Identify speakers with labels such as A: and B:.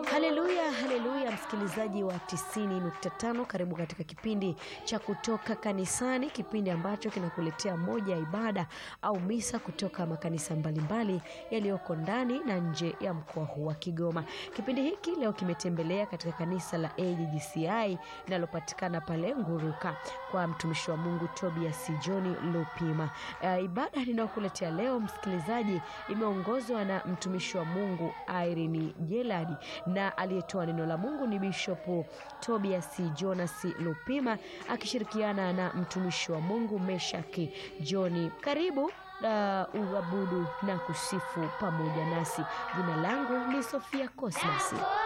A: Haleluya, haleluya, msikilizaji wa 90.5, karibu katika kipindi cha kutoka kanisani, kipindi ambacho kinakuletea moja ya ibada au misa kutoka makanisa mbalimbali yaliyoko ndani na nje ya mkoa huu wa Kigoma. Kipindi hiki leo kimetembelea katika kanisa la AGGCI linalopatikana pale Nguruka kwa mtumishi wa Mungu Tobias John Lupima. Uh, ibada ninayokuletea leo msikilizaji, imeongozwa na mtumishi wa Mungu Irene Jeladi na aliyetoa neno la Mungu ni Bishop Tobias Jonas Lupima akishirikiana na mtumishi wa Mungu Meshaki John. Karibu uh, uabudu na kusifu pamoja nasi. Jina langu ni Sofia Cosmas.